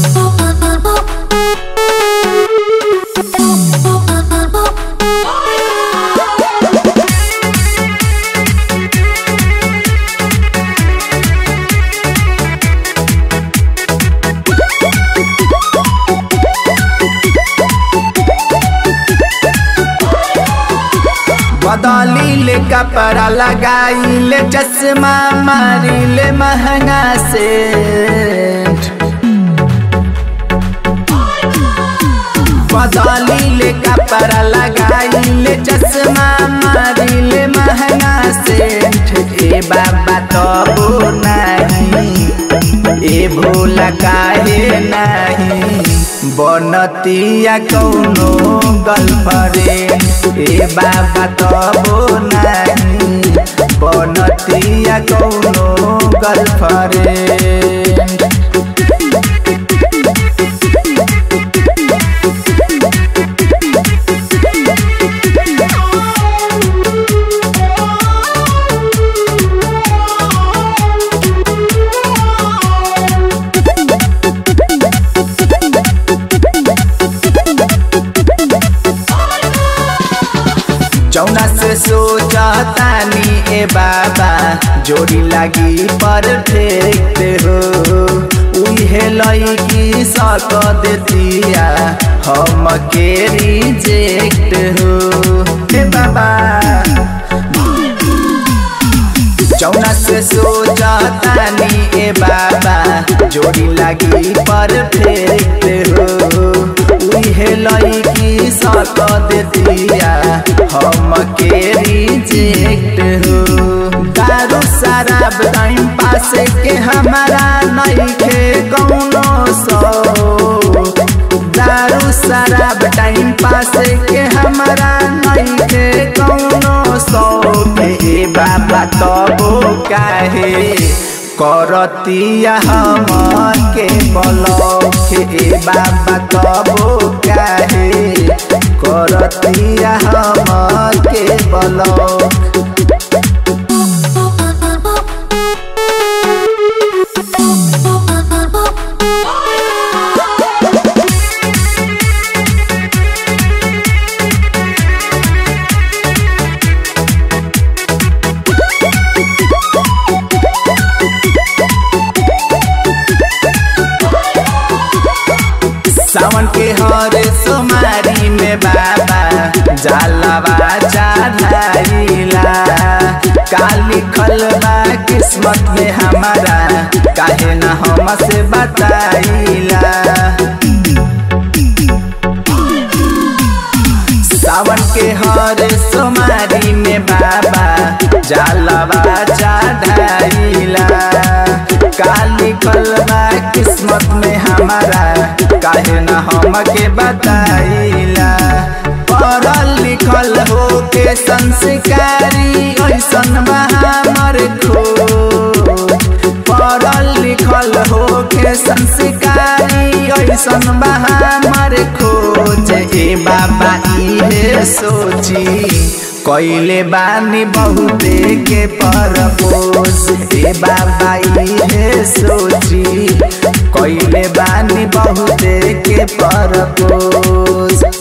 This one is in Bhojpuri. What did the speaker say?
बदली ले कपड़ा लगाई ले चश्मा मारी ले महंगा से बदली ले कपड़ा लगाई ले चश्मा मारी ले महंगा से ए बाबा तबो नहीं ए भोला काहे नहीं बनतिया कौनो गर्लफ्रेंड ए बाबा तबो नहीं बनतिया कौनो गर्लफ्रेंड जौना से सोचतानी ए बाबा जोड़ी लागी परफेक्ट हो उहे लईकी सक देतिया हम के रिजेक्ट हो ए बाबा जौना से सोचतानी ए बाबा जोड़ी लागी परफेक्ट हो उहे लईकी सक देतिया हम के रिजेक्ट हो दारू शराब टाइम पास के हमारा नहीं के कौनो सो दारू शराब टाइम पास के हमारा नहीं के कौनो सो ए बाबा तबो काहे करतिया हम के बलौखे ए बाबा तबो काहे करतिया हम के बलौख सावन के हर सोमारी में बाबा जालवा चढ़ाइला का लिखल बा किस्मत में हमारा काहे न हम से बताइला सावन के हर सोमारी में बाबा जालवा चढ़ाइला का लिखल बा किस्मत में हमारा काहे न हम के बताइला पढ़ल लिखल हो के संस्कारी ऐसन बा हमर खोज पढ़ल लिखल हो के संस्कारी ऐसन बा हमर खोज ए बाबा इहे सोची कैले बानी बहुते के परपोज ए बाबा इहे सोची कैले बानी बहुते के परपोज